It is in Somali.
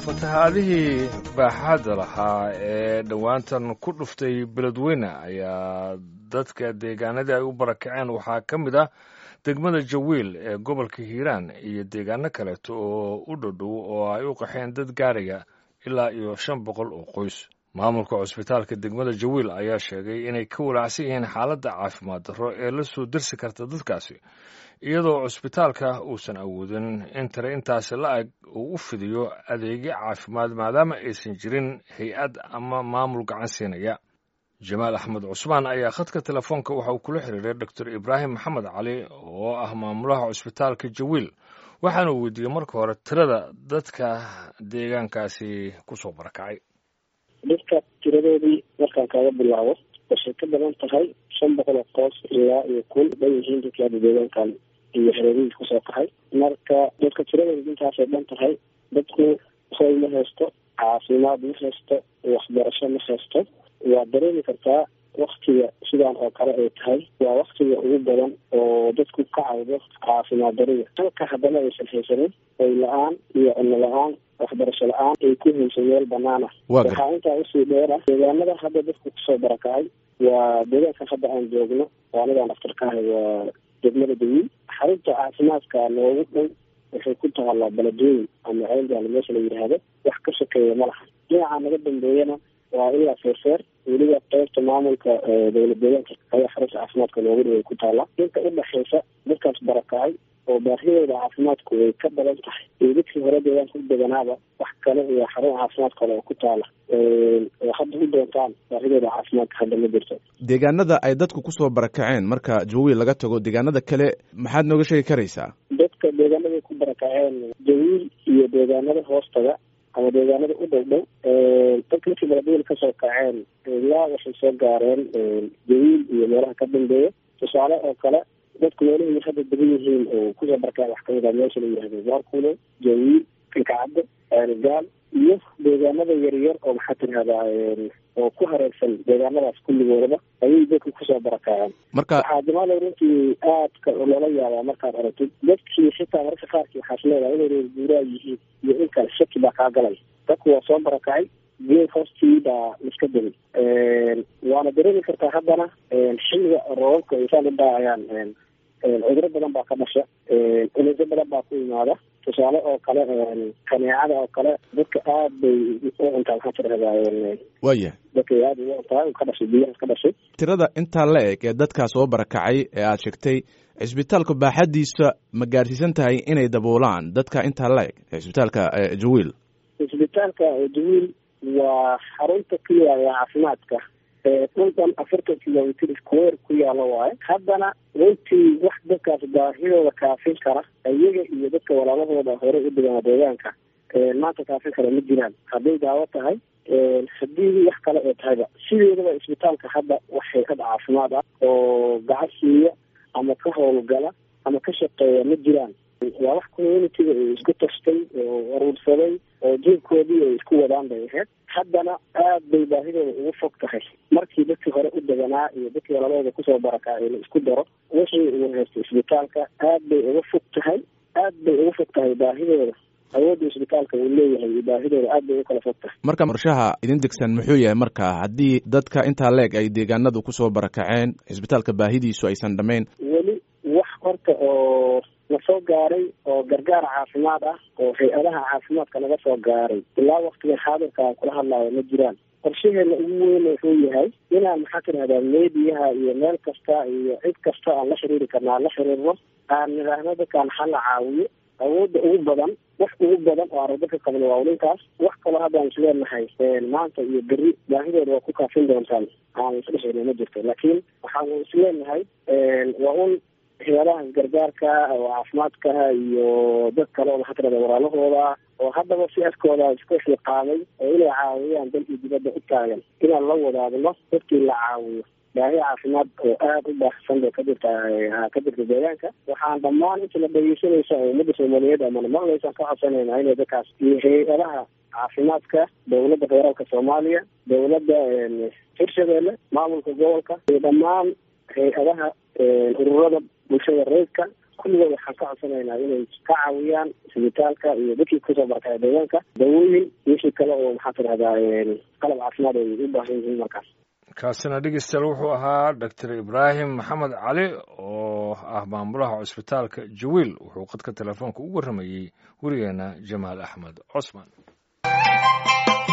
fatahaadihii baaxaadda lahaa ee dhowaantan ku dhuftay beledweyne ayaa dadka deegaanadii ay u barakaceen waxaa ka mid ah degmada jawiil ee gobolka hiiraan iyo deegaano kaleeto oo u dhodhow oo ay u qaxeen dad gaaraya ilaa iyo shan boqol oo qoys maamulka cusbitaalka degmada jawiil ayaa sheegay inay ka walaacsan yihiin xaaladda caafimaad darro ee la soo dersi karta dadkaasi iyadoo cusbitaalka uusan awoodin in tare intaasi la-eg uu u fidiyo adeegyo caafimaad maadaama aysan jirin hay-ad ama maamul gacan siinaya jamaal axmed cusmaan ayaa khadka telefoonka waxa uu kula xiriiray doctor ibraahim maxamed cali oo ah maamulaha cusbitaalka jawiil waxaana uu weydiiyey marka hore tirada dadka deegaankaasi kusoo barakacay dadka tiradoodii markaan kaaga bilaabo waxay ka badan tahay shan boqol oo qoos ilaa iyo kun dhan yihiin dadka hadda deegaankan iyo hareerihiis kusoo kaxay marka dadka tiradooda intaasay dhan tahay dadku hoy ma haysto caafimaad ma haysto waxbarasho ma haysto waa dareemi kartaa waktiga sidaan oo kale ay tahay waa waktiga ugu badan oo dadku ka cawdo caafimaad darida halka haddana aysan haysanin oy la-aan iyo cunno la-aan waxbarasho la-aan ay ku hayso meel banaan ah waxaa intaa usii dheer ah deegaanada hadda dadku kusoo barakacay waa deegaanka hadda aan joogno oo anigaan dhaftarka ahay waa degmada dawiil xarunta caafimaadka noogu dhow waxay ku taallaa baladooyin ama ceelgaal meesha la yidhaahdo wax ka sokeeya ma laha dhinaca naga dambeeyana waa ilaa feerfeer weliba qeybta maamulka dowlad deegaanka ayaa xarunta caafimaadka noogu dhow ay ku taallaa inta udhexaysa dadkaas barakacay oo baahidooda caafimaadku way ka badan tahay iyo dadkii hore deegaanka u deganaaba wax kale iyo xarun caafimaad kale oo ku taala oo hadda u doontaan baahidooda caafimaadka hadda ma jirto deegaanada ay dadku kusoo barakaceen marka jawiil laga tago deegaanada kale maxaad nooga sheegi karaysaa dadka deegaanaday ku barakaceen jawiil iyo deegaanada hoostaga ama deegaanada u dhow dhow dadka markii baladweyl kasoo kaceen ilaa waxay soo gaareen jawiil iyo meelaha ka dambeeya tusaale oo kale dadku meelahii hadda degan yihiin oo kusoo barkaan wax kamid a meesha la yihahdo baarkulo jawiil kalkacaddo gaal iyo deegaanada yaryar oo maxaa tirahdaa oo ku hareersan deegaanadaas kulligoodaba ayay dadku kusoo barakaceen marka waxaa jamaalo runtii aadka loola yaabaa markaad aragtid dadkii xitaa mararka qaarkii waxaas leedahay inay reer guuraa yihiin iyo in kale shaki baa kaa galay dadku waa soo barakacay geed hoostii baa iska degay waana dareemi kartaa haddana xilliga roobabka ay saan u daacayaan cuduro badan baa ka dhasha cunusyo badan baa ku imaada tusaale oo kale kaneecada oo kale dadka aad bay u cuntaa maxaa tirahdaa waya dadka aad ugu cuntaa ka dhashay biyahaas ka dhashay tirada intaa la eg ee dadkaa soo barakacay ee aad sheegtay cisbitaalka baaxadiisa ma gaarsiisan tahay inay daboolaan dadka intaa la eg cisbitaalka jawiil cisbitaalka jawiil waa xarunta keliya ee caafimaadka dhulkan afartan kilomitr square ku yaalo waayo haddana runtii wax dadkaas baahidooda kaafin kara iyaga iyo dadka walaalahooda hore u deganaa deegaanka maanta kaafin kara ma jiraan hadday daawo tahay haddii wax kale ee tahayba sideedaba isbitaalka hadda wax hay-ad caafimaad ah oo gacan siiya ama ka howlgala ama ka shaqeeya ma jiraan waa wax communitiga ay isku tastay oo aruursaday oo jeebkoodii ay isku wadaan bay ahayd haddana aad bay baahidooda ugu fog tahay markii dadkii hore u deganaa iyo dadkii walaalahooda kusoo barakacay la isku daro wixii uu haystay isbitaalka aad bay uga fog tahay aad bay uga fog tahay baahidooda awoodda isbitaalka uu leeyahay iyo baahidooda aad bay u kala fog tahay marka qorshaha idin degsan muxuu yahay marka haddii dadka intaa leeg ay deegaanadu kusoo barakaceen cisbitaalka baahidiisu aysan dhammayn weli wax horta oo na soo gaaray oo gargaar caafimaad ah oo hay-adaha caafimaadka naga soo gaaray ilaa waktiga xaadirka aan kula hadlayo ma jiraan qorshaheena ugu weyn wuxuu yahay inaan maxaa tirahdaa meediyaha iyo meel kasta iyo cid kasta aan la xiriiri karna aan la xiriirno aan nidhaahno dadkaan hala caawiyo awoodda ugu badan wax ugu badan oo aan dadka qabno waa ulinkaas wax kaloo haddaan isleenahay maanta iyo beri baahidooda waa ku kaafin doontaan aan isdhexeyna ma jirto laakiin waxaan isleenahay waa un hay-adaha gargaarka oo caafimaadka iyo dad kale oo maxaa tirahda walaalahooda oo haddaba si askooda isku xiqaamay oo inay caawiyaan dalkii dibadda u taagan inaan la wadaagno dadkii la caawiyo baahi caafimaad oo aada u baahsan bay ka jirta ka jirta deegaanka waxaan dhammaan inta la dhegeysanaysa oo ummadda soomaaliyeed amana maqlaysaan ka codsanayna inay dadkaas iyo hay-adaha caafimaadka dowladda federaalka soomaaliya dowladda hirshabeelle maamulka gobolka iyo dhammaan hay-adaha ururada bulshada reedka kulligood waxaan ka codsanaynaa inay ka caawiyaan isbitaalka iyo dadkii kasoo barakacay deegaanka dawooyin wixii kale oo maxaa tidahdaa qalab caafimaad ay u baahan yihiin markaas kaasina dhegeystayaal wuxuu ahaa doctor ibraahim maxamed cali oo ah maamulaha cusbitaalka jawiil wuxuu qadka telefoonka u warramayey werigeena jamaal axmed cosman